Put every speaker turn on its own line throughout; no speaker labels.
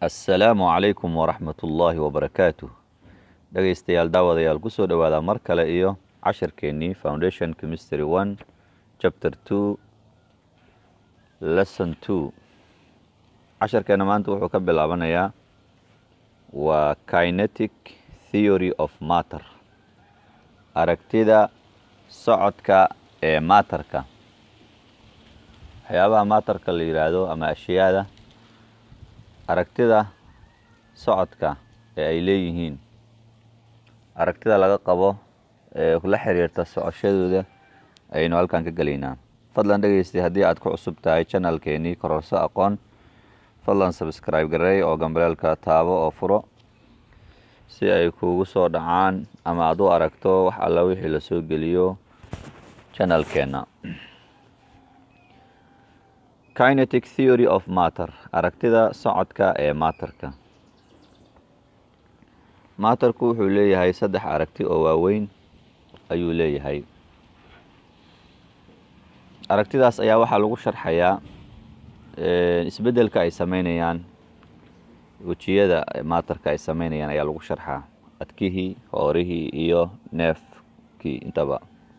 assalaamu calaykum waraxmat ullaahi wabarakaatuh dhegaystayaal daawadayaal kusoo dhowaada mar kale iyo cashirkeennii foundation chemistry one chapter two lesson two cashirkeenna maanta wuxuu ka bilaabanayaa waa kinetic theory of matter aragtida socodka ee maatarka waxyaabaha maatarka la yidhaahdo ama ashyaada aragtida socodka ee ay leeyihiin aragtida laga qabo ee la xiriirta socoshadooda ayaynu halkan ka gelaynaa fadlan dhegeystay haddii aad ku cusub tahay janalkeenii kororso aqoon fadlan sabscribe gareey oo gambaleelka taabo oo furo si ay kuugu soo dhacaan ama aad u aragto wax alla wixii lasoo geliyo janalkeenna kinetic theory of matter aragtida socodka ee maatarka maatarku wuxuu leeyahay saddex aragti oo waaweyn ayuu leeyahay aragtidaas ayaa waxaa lagu sharxayaa isbeddelka ay sameynayaan wejiyada maatarka ay sameynayaan ayaa lagu sharxaa adkihii hoorihii iyo neefkii intaba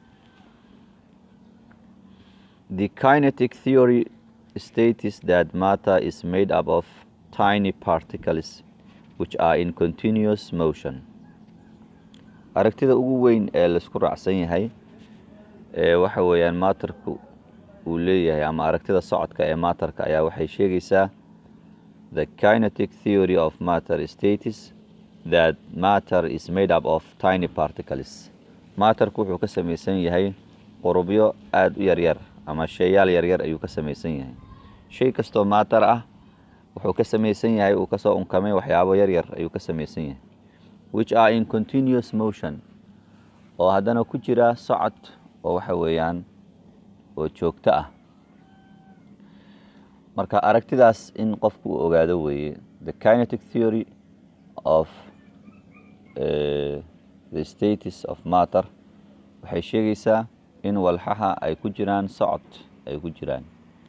the kinetic theory states that matter is made up of tiny particles which are in continuous motion aragtida ugu weyn ee laisku raacsan yahay ee waxa weeyaan maatarku uu leeyahay ama aragtida socodka ee maatarka ayaa waxay sheegaysaa the kinetic theory of matter states that matter is made up of tiny particles maatarku wuxuu ka samaysan yahay qurubyo aada u yaryar ama sheeyaal yaryar ayuu ka samaysan yahay shay kastoo maatar ah wuxuu ka samaysan yahay uu kasoo unkamay waxyaabo yaryar ayuu ka samaysan yahay which are in continuous motion oo haddana ku jira socod oo waxa weeyaan oo joogto ah marka aragtidaas in qofku uu ogaado weeye the kinetic theory of uh, the status of matter waxay sheegaysaa in walxaha ay ku jiraan socod ay ku jiraan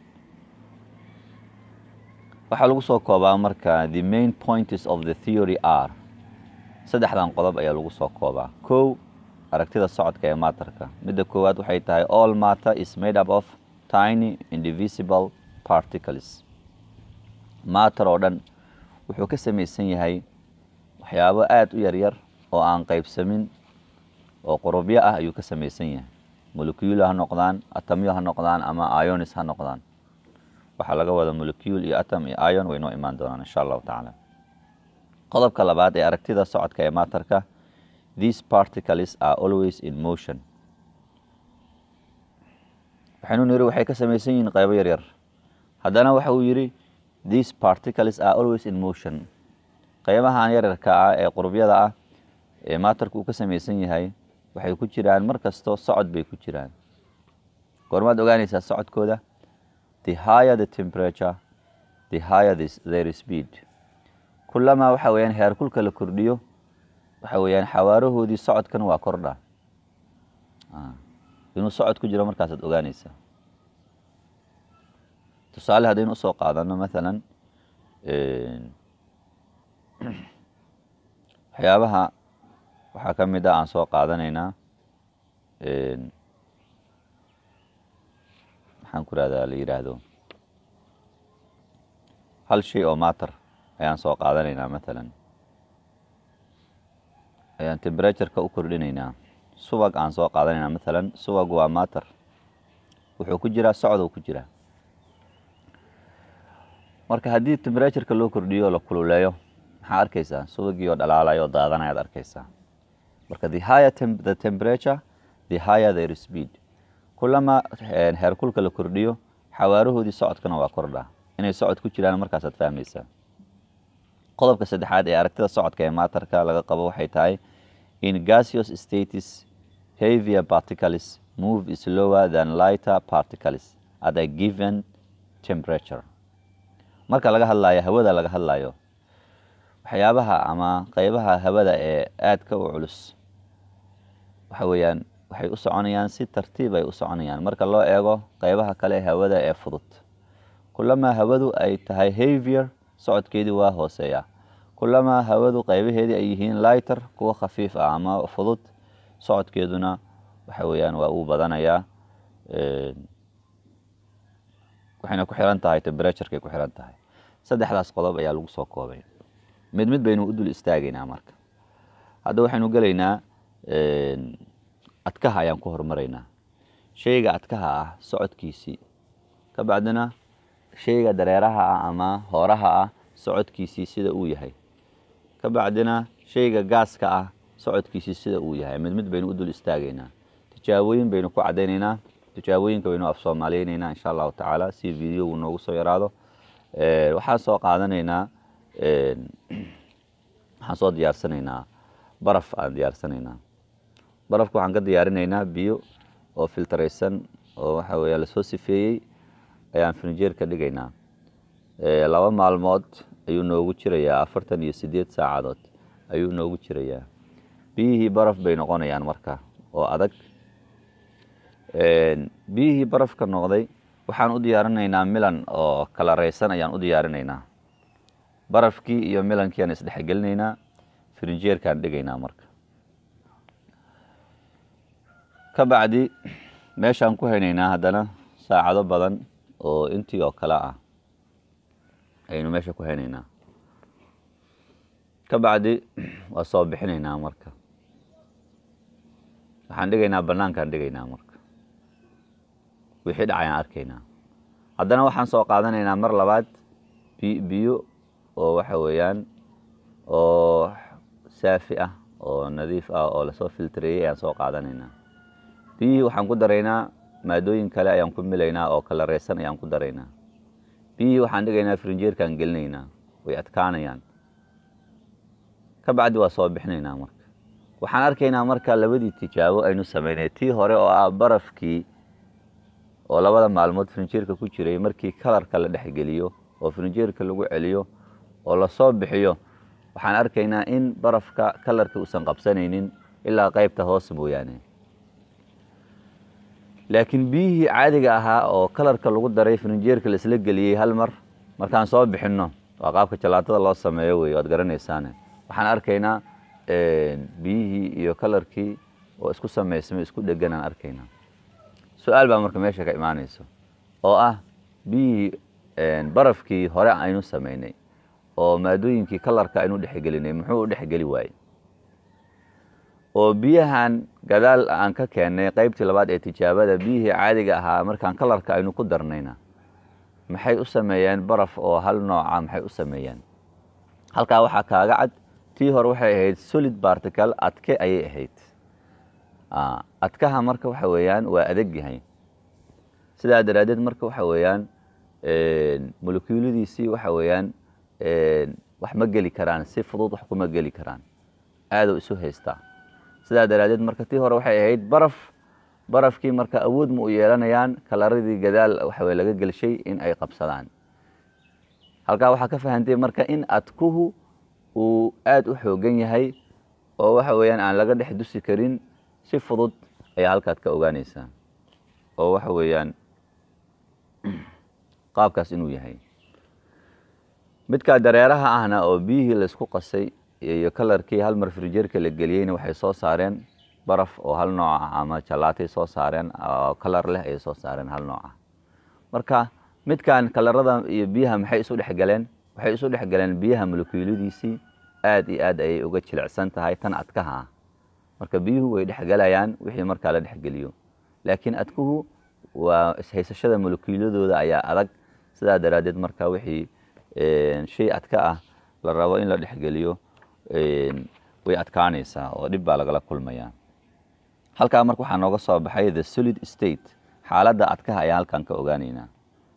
waxaa lagu soo koobaa marka the main points of the theory are saddexdan qodob ayaa lagu soo koobaa kow aragtida socodka ee maatarka midda koowaad waxay tahay all matter is made up of tiny indivisible particles maatar oo dhan wuxuu ka samaysan yahay waxyaabo aada u yaryar oo aan qaybsamin oo qurubyo ah ayuu ka samaysan yahay molecule ha noqdaan atamyo ha noqdaan ama ionis ha noqdaan waxaa laga wada molecule iyo atom iyo ion way noo imaan doonaan insha allahu tacaala qodobka labaad ee aragtida socodka ee maatarka these particles are always in motion waxaynu niri waxay ka samaysan yihiin qaybo yaryar haddana waxa uu yidhi these particles are always in motion qaybahan yaryarka ah ee qurubyada ah ee maatarku uu ka samaysan yahay waxay ku jiraan mar kasto socod bay ku jiraan goormaad ogaanaysaa socodkooda the higher the temperature the higher this, their speed kulamaa waxa weeyaan heerkulka la kordhiyo waxa weeyaan xawaarahoodii socodkan waa kordha inuu socod ku jiro markaasaad ogaanaysaa tusaale haddaynu usoo qaadano mathalan waxyaabaha waxaa ka mid ah aan soo qaadanaynaa maxaan ku rahdaa la yidhaahdo hal shay oo maatar ayaan soo qaadanaynaa mathalan ayaan temperatureka u kordhinaynaa subag aan soo qaadanaynaa mathalan subag waa maatar wuxuu ku jiraa socdou ku jiraa marka haddii temperatureka loo kordhiyo la kululeeyo maxaa arkaysaa subagii oo dhalaalayo oo daadanayaad arkaysaa marka the higher the temperature the higher their speed kulama heerkulka la kordhiyo xawaarahoodii socodkana waa kordhaa inay socod ku jiraan markaasaad fahmaysaa qodobka saddexaad ee aragtida socodka ee maatarka laga qabo waxay tahay in gaseous status heavier particles move slower than lighter particles at a given temperature marka laga hadlayo hawada laga hadlayo waxyaabaha ama qeybaha hawada ee aadka u culus waxa weeyaan waxay u soconayaan si tartiib ay u soconayaan marka loo eego qeybaha kale hawada ee fudud kulamaa hawadu ay tahay havier socodkeedii waa hooseeyaa kulamaa hawadu qaybaheedii ay yihiin lighter kuwa khafiif ah ama fudud socodkeeduna waxa weeyaan waa uu badanayaa waxayna ku xiran tahay temberaturekay ku xiran tahay saddexdaas qodob ayaa lagu soo koobay mid mid baynu u dul istaagaynaa marka hadda waxaynu gelaynaa adkaha ayaan ku horumaraynaa shayga adkaha ah socodkiisii ka bacdina shayga dareeraha ah ama hooraha ah socodkiisii sida uu yahay ka bacdina shayga gaaska ah socodkiisii sida uu yahay mid mid baynu u dul istaagaynaa tijaabooyin baynu ku caddaynaynaa tijaabooyinka baynu af soomaaliyeynaynaa insha allahu tacaala si videogu noogu soo yaraado waxaan soo qaadanaynaa waxaan soo diyaarsanaynaa baraf aan diyaarsanaynaa barafka waxaan ka diyaarinaynaa biyo oo filtaraysan oo waxa weeya lasoo sifeeyey ayaan furnijeer ka dhigaynaa laba maalmood ayuu noogu jirayaa afartan iyo sideed saacadood ayuu noogu jirayaa biyihii baraf bay noqonayaan marka oo adag biyihii barafka noqday waxaan u diyaarinaynaa milan oo kala raysan ayaan u diyaarinaynaa barafkii iyo milankii aan isdhexgelinaynaa frinjeerkaan dhigaynaa marka ka bacdi meeshaan ku haynaynaa haddana saacado badan oo intii oo kale ah ayaynu meesha ku haynaynaa ka bacdi waa soo bixinaynaa marka waxaan dhigaynaa bannaankaan dhigaynaa marka wixii dhacayaan arkaynaa haddana waxaan soo qaadanaynaa mar labaad bi biyo oo waxa weeyaan oo saafi ah oo nadiif ah oo lasoo filtareeyey ayaan soo qaadanaynaa biyihii waxaan ku daraynaa maadooyin kale ayaan ku milaynaa oo kala reysan ayaan ku daraynaa biyihii waxaan dhigaynaa frinjeerkaan gelinaynaa way adkaanayaan ka bacdi waa soo bixinaynaa marka waxaan arkaynaa marka labadii tijaabo aynu sameynay tii hore oo ah barafkii oo labada maalmood frinjeerka ku jiray markii kalarka la dhexgeliyo oo frinjeerka lagu celiyo oo lasoo bixiyo waxaan arkaynaa in barafka kalarka uusan qabsanaynin ilaa qaybta hoose mooyaane laakiin biyihii caadiga ahaa oo kalarka lagu daray frinjeerka la isla geliyey hal mar markaan soo bixinno waa qaabka jalaatada loo sameeyo wey waad garanaysaane waxaan arkaynaa biyihii iyo kalarkii oo isku samaysmay isku dhegan aan arkaynaa su-aal baa marka meesha ka imaanayso oo ah biyihii barafkii hore aynu samaynay oo maadooyinkii kalarka aynu dhexgelinay muxuu u dhexgeli waayey oo biyahan gadaal aan ka keennay qaybtii labaad ee tijaabada biyihii caadiga ahaa markaan kalarka aynu ku darnayna maxay u sameeyeen baraf oo hal nooca maxay u sameeyeen halkaa waxaa kaaga cad tii hore waxay ahayd solid bartical adke ayay ahayd adkaha marka waxa weeyaan waa adag yahay sidaa daraaddeed marka waxa weeyaan molekuuladiisii waxa weeyaan wax ma geli karaan si fudud wax kuma geli karaan aadou isu haystaa sidaa daraaddeed marka tii hore waxay ahayd baraf barafkii marka awood ma u yeelanayaan kalaradii gadaal waxaweye laga gelshay in ay qabsadaan halkaa waxaa ka fahantay marka in adkuhu uu aada u xoogan yahay oo waxa weeyaan aan laga dhex dusi karin si fudud ayaa halkaad ka ogaanaysaa oo waxa weeyaan qaabkaas inuu yahay midkaa dareeraha ahna oo biyihii laysku qasay iyo kalarkii hal mar frijeerka la geliyeyna waxay soo saareen baraf oo hal nooc ah ama jalaatay soo saareen oo kalar leh ayay soo saareen hal nooc ah marka midkan kalarada iyo biyaha maxay isu dhexgaleen waxay isu dhexgaleen biyaha molekuuladiisii aad iyo aad ayay uga jilicsan tahay tan adkaha ah marka biyuhu way dhexgelayaan wixii markaa la dhexgeliyo laakiin adkuhu waa ishaysashada molekuuladooda ayaa adag sidaa daraaddeed marka wixii shay adka ah la rabo in la dhexgeliyo way adkaanaysaa oo dhib baa lagala kulmayaa halkaa marka waxaa nooga soo baxay the solid state xaaladda adkaha ayaa halkan ka ogaaneynaa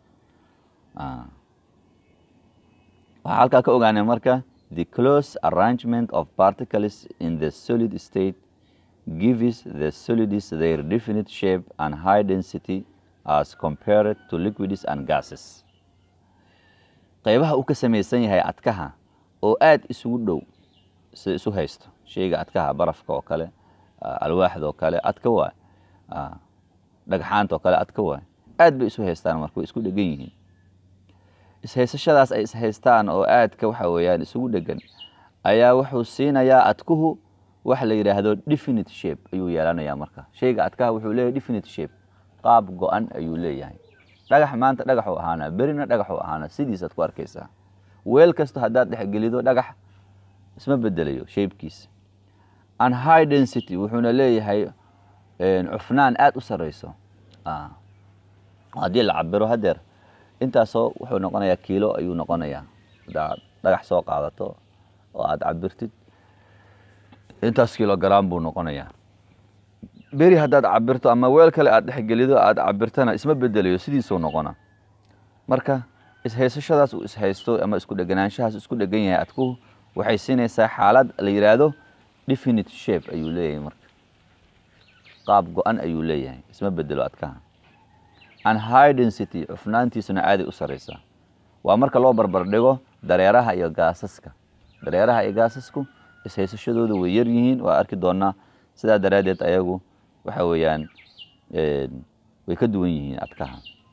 waxaa halkaa ka ogaanay marka the close arrangement of particles in the solid state gives the solids their definite shape and high density as compared to liquids and gases qaybaha uu ka samaysan yahay adkaha oo aada isugu dhow sida isu haysto shayga adkaha barafka oo kale alwaaxda oo kale adka waay dhagxaanta oo kale adka waay aad bay isu haystaan marka way isku dhegan yihiin ishaysashadaas ay ishaystaan oo aadka waxa weeyaan isugu dhegan ayaa wuxuu siinayaa adkuhu waxa la yidhaahdo definite shape ayuu yeelanayaa marka shayga adkaha wuxuu leeyahay definite shape qaab go-an ayuu leeyahay dhagax maanta dhagaxuu ahaana berina dhagaxuu ahaana sidiisaad ku arkaysaa weel kasta haddaad dhexgelido dhagax isma bedelayo shaybkiisa an high density wuxuuna leeyahay cufnaan aada u sareyso haddii la cabiro hadeer intaasoo wuxuu noqonayaa kiilo ayuu noqonayaa hadaad dhagax soo qaadato oo aada cabirtid intaas kilogram buu noqonayaa beri haddaad cabirto ama weel kale aad dhexgelido aada cabirtana isma bedelayo sidiisuu noqona marka ishaysashadaas uu ishaysto ama isku dheganaanshahaas isku dhegan yahay adku waxay siinaysaa xaalad la yidhaahdo definite shape ayuu leeyahay marka qaab go-an ayuu leeyahay isma bedelo adkaha an high density cufnaantiisuna aaday u sareysaa waa marka loo barbar dhigo dareeraha iyo gaasaska dareeraha iyo gaasasku ishaysashadooda way yar yihiin waa arki doonaa sidaa daraaddeed ayagu waxa weeyaan way ka duwan yihiin adkaha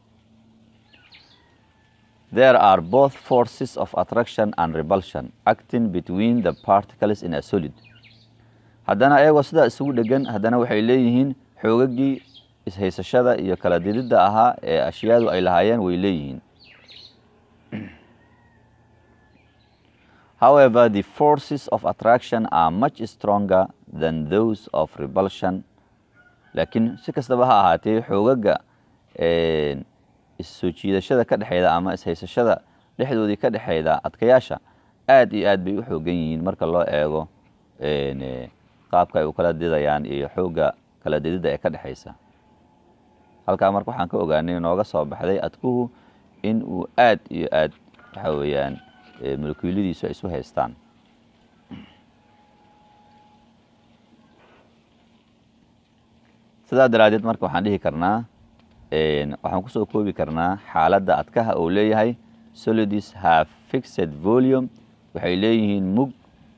there are both forces of attraction and repulsion acting between the particles in a solid haddana ayagoo sidaa isugu dhegan haddana waxay leeyihiin xoogagii ishaysashada iyo kala dididda ahaa ee ashyaadu ay lahaayeen way leeyihiin however the forces of attraction are much stronger than those of repulsion laakiin si kastaba ha ahaatee xoogaga issoo jiidashada ka dhexeyda ama ishaysashada dhexdoodii ka dhexeyda adkayaasha aad iyo aad bay u xoogan yihiin marka loo eego qaabka ay u kala didayaan iyo xoogga kala dididda ee ka dhexeysa halkaa marka waxaan ka ogaanay nooga soo baxday adkuhu in uu aad iyo aad waxa weeyaan molekuuladiisu ay isu haystaan sidaa daraaddeed marka waxaan dhihi karnaa waxaan kusoo koobi karnaa xaaladda adkaha uu leeyahay solids have fixed volume waxay leeyihiin mug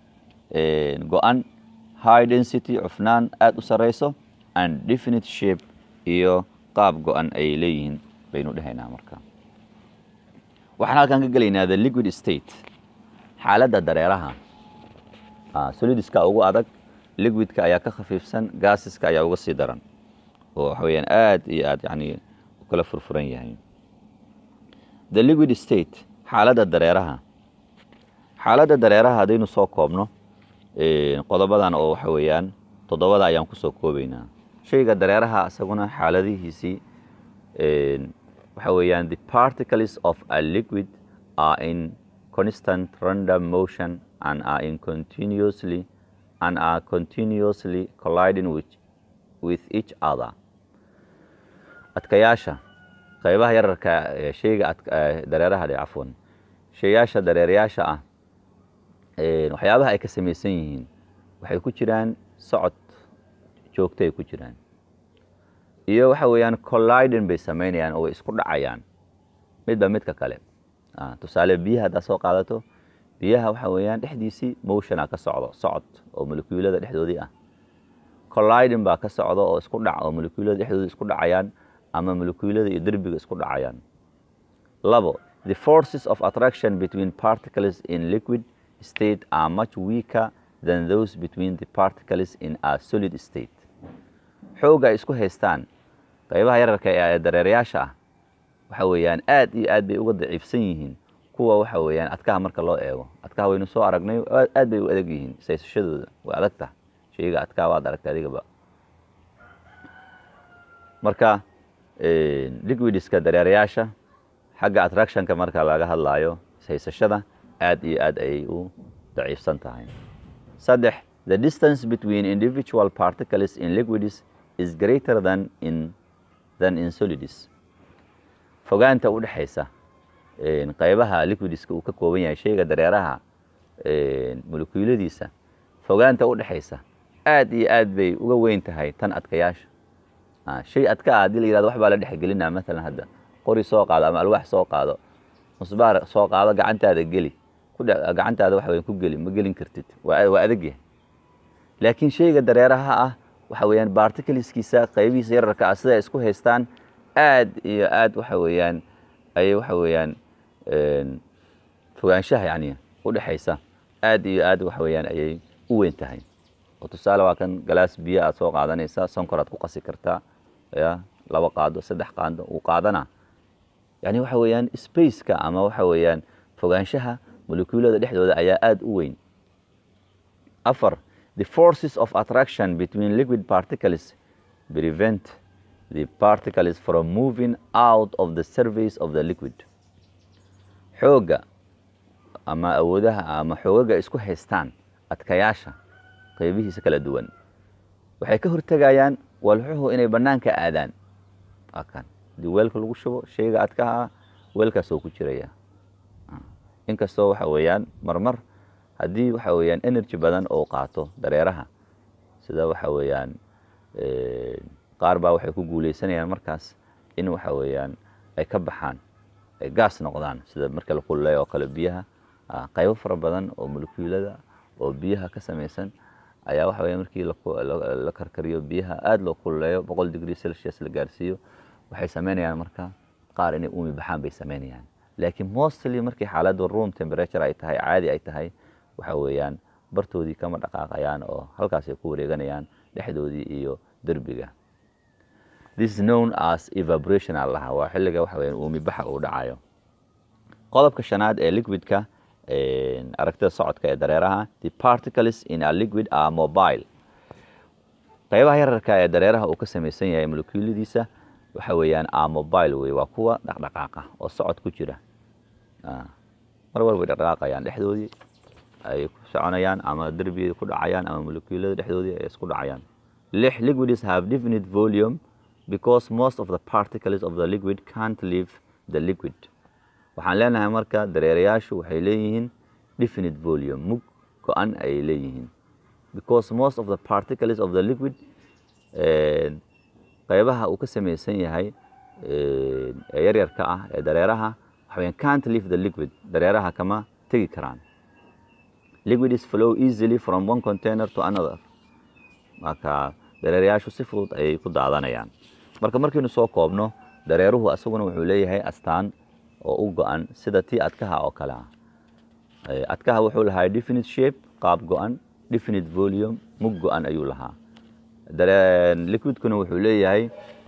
go-an high density cufnaan aada u sareyso and definite shape iyo qaab go-an ayay leeyihiin baynu dhehaynaa marka waxaan halkan ka gelaynaa the liquid state xaaladda dareeraha solidska ugu adag liquidka ayaa ka khafiifsan gaasiska ayaa uga sii daran oo waxa weyaan aad iyo aad yani u kala furfuran yahay the liquid state xaaladda dareeraha xaaladda dareeraha haddaynu soo koobno qodobadan oo waxa weeyaan toddobada ayaan kusoo koobeynaa shayga dareeraha isaguna xaaladihiisii waxa weeyaan the particles of a liquid are in constant random motion and are in continuously and are continuously colliding with, with each other adkayaasha qaybaha yararka ee shayga dareeraha dhe cafwan shayaasha dareerayaasha ah waxyaabaha ay ka samaysan yihiin waxay ku jiraan socod joogto ay ku jiraan iyo waxa weeyaan colliding bay samaynayaan oo way isku dhacayaan midba midka kale tusaale biyaha haddaad soo qaadato biyaha waxa weeyaan dhexdiisii motiona ka socdo socod oo molekuulada dhexdoodii ah colliding baa ka socda oo isku dhac oo molekuulada dhexdooda isku dhacayaan ama molekuulada iyo derbiga isku dhacayaan labo the forces of attraction between particles in liquid state are much weaker than those between the particles in a solid state xoogga ay isku haystaan qaybaha yararka ee dareerayaasha ah waxa weeyaan aad iyo aad bay uga daciifsan yihiin kuwa waxa weeyaan adkaha marka loo eego adkaha waynu soo aragnay aad bay u adag yihiin saysashadooda way adagta shayga adkaha waad aragta adigaba marka liquidiska dareerayaasha xagga attractionka marka laga hadlaayo saysashada aad iyo aad ayay u daciifsan tahay saddex the distance between individual particles in liquids is greater than in than in solids fogaanta u dhexaysa qaybaha liquidiska uu ka kooban yahay shayga dareeraha molekuuladiisa fogaanta u dhexaysa aad iyo aad bay uga weyn tahay tan adkayaasha shay adka ah haddii la yirahdo wax baa la dhexgelinaa maalan hadda qori soo qaado ama alwaax soo qaado musbaar soo qaado gacantaada geli gacantaada wax weyn ku geli ma gelin kartid waa adag yahay laakiin shayga dareeraha ah waxa weeyaan barticleskiisa qaybihiisa yararka ah sida ay isku haystaan aad iyo aad waxa weeyaan ayay waxa weeyaan fogaanshaha yani udhexaysa aad iyo aad waxa weeyaan ayay u weyn tahay oo tusaale waa kan galaas biyo aad soo qaadanaysaa sonkor aad ku qasi kartaa ya laba qaado saddex qaado uu qaadana yani waxa weeyaan spaceka ama waxa weeyaan fogaanshaha molecuulada dhexdooda ayaa aad u weyn afar the forces of attraction between liquid particles prevent the particles from moving out of the surface of the liquid xoogga ama awoodaha ama xoogaga isku haystaan adkayaasha qaybihiisa kala duwan waxay ka hortegayaan walxuhu inay bannaanka aadaan waa kan hadii weelka lagu shubo shayga adkaha weelkaasoo ku jiraya inkastoo waxa weeyaan marmar haddii waxa weeyaan energy badan oo qaato dareeraha sida waxa weeyaan qaar baa waxay ku guuleysanayaan markaas in waxa weeyaan ay ka baxaan ay gaas noqdaan sida marka la kululeeyo oo kale biyaha qaybo fara badan oo molekuulada oo biyaha ka samaysan ayaa waxa weya markii la karkariyo biyaha aada loo kululeeyo boqol degree celsius la gaarsiiyo waxay samaynayaan marka qaar inay uumi baxaan bay samaynayaan laakiin mostly markii xaaladda room temperature ay tahay caadi ay tahay waxa weeyaan bartoodii kama dhaqaaqayaan oo halkaas ay ku wareeganayaan dhexdoodii iyo derbiga this is known as evaporation aa lahaa waa xilliga waxa weeyaan uumi baxa uu dhacayo qodobka shanaad ee liquidka aragtida socodka ee dareeraha the particles in a liquid are mobile qaybaha yararka ee dareeraha uu ka samaysan yahay molecuuladiisa waxa weeyaan are mobile wey waa kuwa dhaqdhaqaaqa oo socod ku jira mar walba way dhaqdhaqaaqayaan dhexdoodii ay ku soconayaan ama derbigay ku dhacayaan ama molecuulada dhexdoodii ay isku dhacayaan lix liquids have definite volume because most of the particles of the liquid can't leave the liquid waxaan leenahay marka dareerayaashu waxay leeyihiin definite volume mug go-an ayay leeyihiin because most of the particles of the liquid qaybaha uu ka samaysan yahay ee yaryarka ah ee dareeraha waxaweyan can't leave the liquid dareeraha kama tegi karaan liquid is flow easily from one container to another marka dareerayaashu si fudud ayay ku daadanayaan marka markaynu soo koobno dareeruhu asaguna wuxuu leeyahay astaan oo u go-an sida tii adkaha oo kale ah adkaha wuxuu lahaa definite shape qaab go-an definite volume mug go-an ayuu lahaa liquidkuna wuxuu leeyahay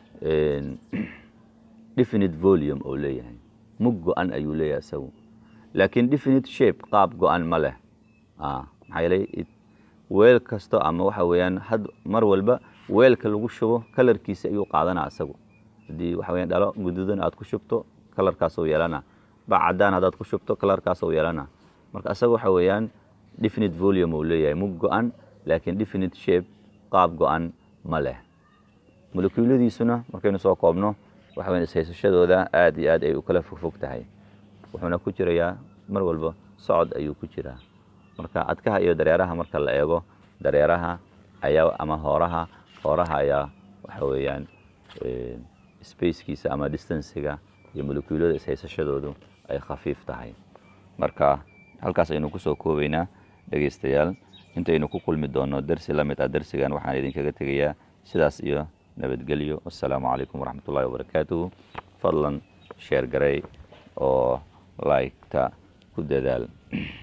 definite volume oo leeyahay mug go-an ayuu leeyahay isagu laakiin definite shape qaab go-an ma leh maxaa yeelay weel kasto ama waxa weeyaan had mar walba weelka lagu shubo kalarkiisa ayuu qaadanaa isagu haddii waxa weyaan dhalo guduudan aad ku shubto kalarkaasoo yeelana bac caddaan haddaad ku shubto kalarkaasoo yeelana marka isaga waxa weeyaan definite volume uu leeyahay mug go-an laakiin definite shape qaab go-an ma leh molecuuladiisuna markaynu soo koobno waxa weyan ishaysashadooda aad iyo aad ay u kala fogfog tahay wuxuuna ku jirayaa mar walba socod ayuu ku jiraa marka adkaha iyo dareeraha marka la eego dareeraha ayaa ama hooraha hooraha ayaa waxa weeyaan spacekiisa ama distanciga iyo molecuulada ishaysashadoodu ay khafiif tahay marka halkaas aynu kusoo koobaynaa dhegaystayaal intaynu ku kulmi doonno dersi la mid ah dersigan waxaan idinkaga tegayaa sidaas iyo nabadgelyo wassalaamu calaykum waraxmat ullahi wabarakaatuhu fadlan sheer garay oo laygta ku dadaal